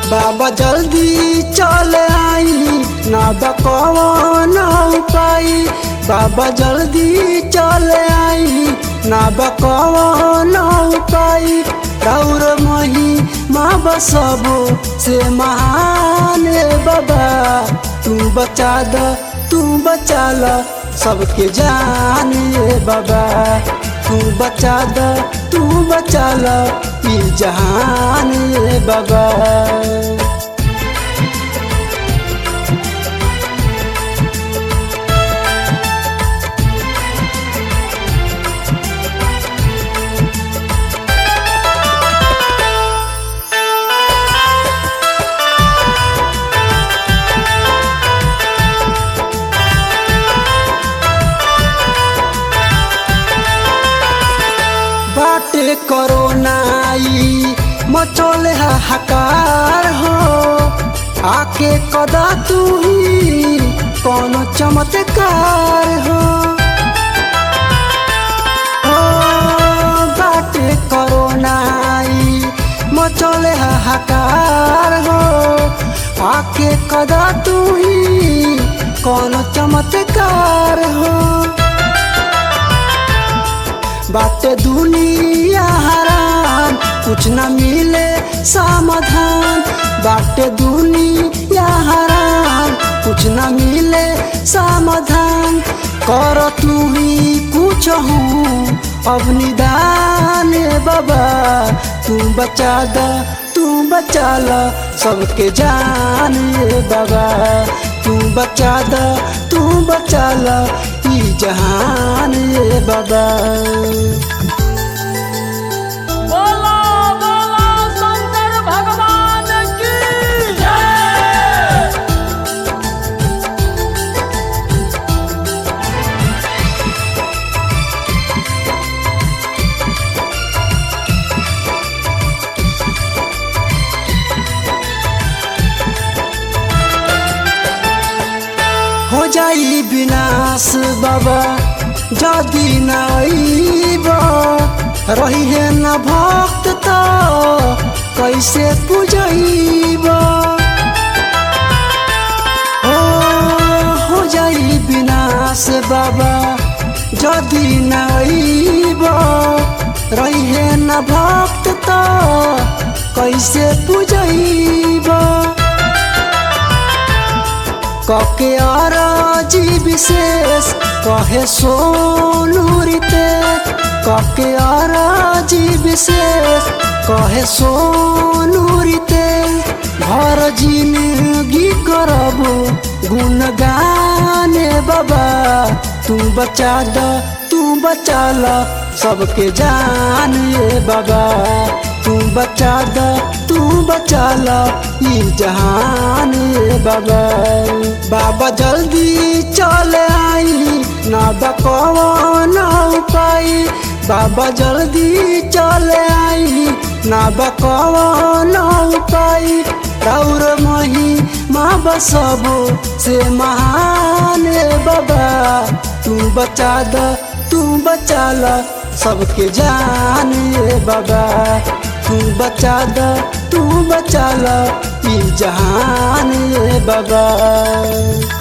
बाबा जल्दी चल आई ना बकवन उपाय बाबा जल्दी चल आई ना बकवन उपाय राउर मही माँ बसबो से महान ए बाबा तू बचा द तू बचा ल सबके जान ए बाबा तू बचा द तू बचा ल ई जहान ए बाबा बाटे करोनाई मचोले हाहाकार हो आके कदा तू ही कौन चमत्कार हो हो, बाटे करोनाई मचोले हाहाकार हो आके कदा तू ही कौन चमत्कार हो बाटे दुनिया हरान कुछ न मिले समाधान बाटे दुनिया हरान कुछ न मिले समाधान कर तू ही कुछ हूँ अब निदान ए बाबा तू बचा द तू बचा ल सबके जान ए बाबा तू बचा द तू बचा ल ई जहान ए बाबा बोला बोला शंकर भगवान की जय हो जाई विनाश बाबा जदि न अइब रही है न भक्त त कैसे पूजैब हो हो जाई विनाश बाबा जदि न अइब रही है न भक्त त कैसे पूजैब कके अरजी विशेष कहे सोनू रीते कके अरजी विशेष कहे सोनू रीते घर जिंदगी करबो गुणगाने बाबा तू बचा द तू बचा ल सबके जान ए बाबा तू बचा द तू बचा ल ई जहान ए बाबा बाबा जल्दी चल आई ना बकवन उपाय बाबा जल्दी चल आई ना बकवन उपाय राउर मही माँ बसबो से महान ए बाबा तू बचा द तू बचा ल सबके जान ए बाबा तू बचा द तू बचा ल ई जहान ए बाबा